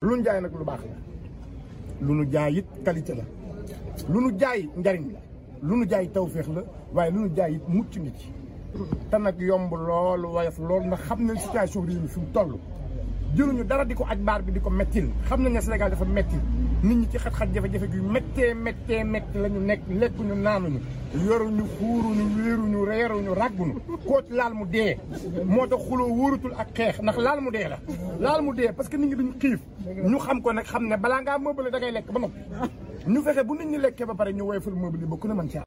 lu nu jaay nag lu baax la lu nu jaay it qualité la lu nu jaay njariñ la lu nu jaay tawféex la waaye lu nu jaay it mucc ngi ci te nag yomb lool woyof lool ndax xam nañ situation réew mi fi mu toll jëluñu dara di ko aj baar bi di ko mettil xam nañ ne Sénégal dafa metti nit ñi ci xat-xat jafe-jafe gi méttee méttee métti la ñu nekk lekkuñu naanuñu yoruñu xuuruñu wéeruñu reeruñu ràgguñu koo ci laal mu dee moo tax xuloo wóorutul ak xeex ndax laal mu dee la laal mu dee parce que nit ñi duñu xiif ñu xam ko nag xam ne balaa ngaa meuble da ngay lekk ba noppi ñu fexe bu nit ñi lekkee ba pare ñu woyofal meuble yi ba ku ne mën ci